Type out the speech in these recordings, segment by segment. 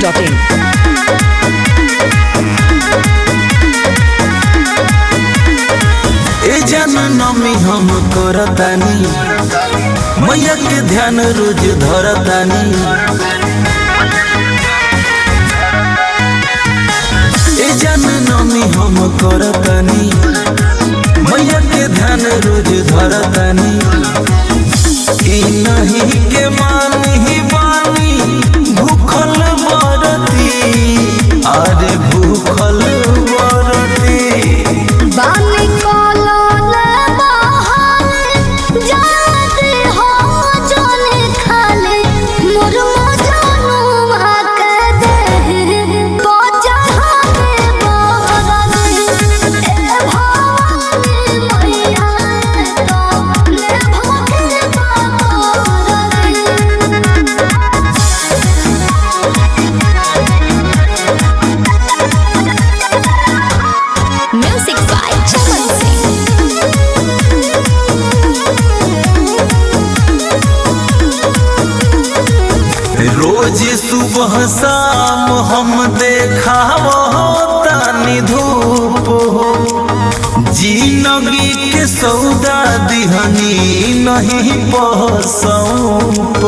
biharmasti.in ए जन नमी हम करतानी मैया के ध्यान रोज धरतानी ए जन नमी हम करतानी मैया के ध्यान रोज धरतानी ई नहीं के मानी बानी भूखल बरती अरे भूखल बरती बानी कोलोले बहाने जाते हो जाने खाले मोर मजानु आके दे बजा हमे बरने ए भवानी मैया तो ले भगे बाबरने Music by Chaman Singh. रोज सुबह शाम हम देखाव तानी धूप हो जिंदगी के सौदा दिहनी नहीं पसौप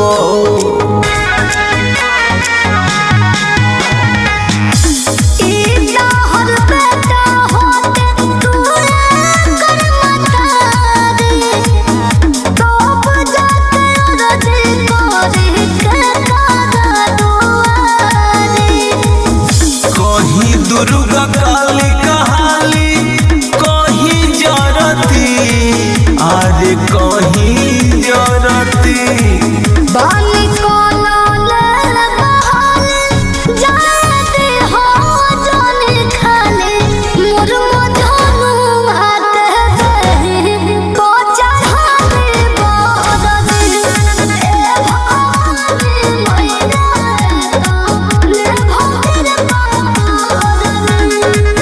इतना हर बेटा होते तू कर मता दे तो बजाते रजे करे के कागा दुआरे कहीं दुर्गा काली कहाली कहीं जरती अरे कहीं जरती बानी कोलोले बहाने जाते हो जाने खाले मोर मजानु आते दे बजा हमे बरने ए भवानी मैया तो ले भगे बाबरने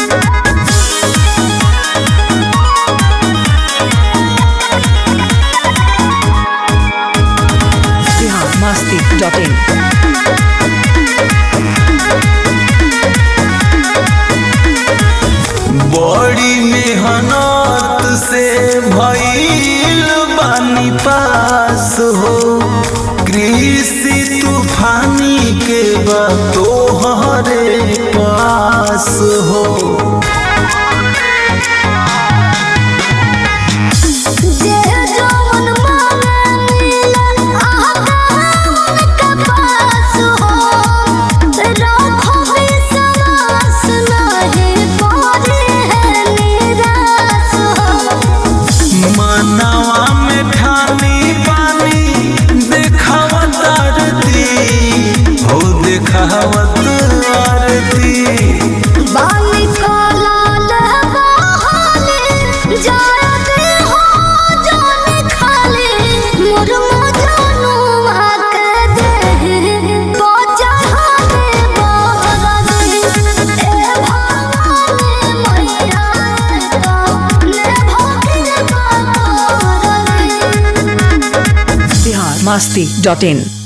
biharmasti.in बड़ी मेहनत से भइल बानी पास हो कृषि तूफानी के बा तोहरे पास हो जे जवन मांगेला आहावन के पास हो राखो विश्वास नहीं पड़े है निराश हो मनवा में ठानी पानी देखावत आरती हो देखावत आरती बानी कोलाल बहाने जाते हो जाने खाले मोर मजानु आके दे बजा हमे बरने ए भवानी मैया तो ले भगे बाबरने biharmasti.in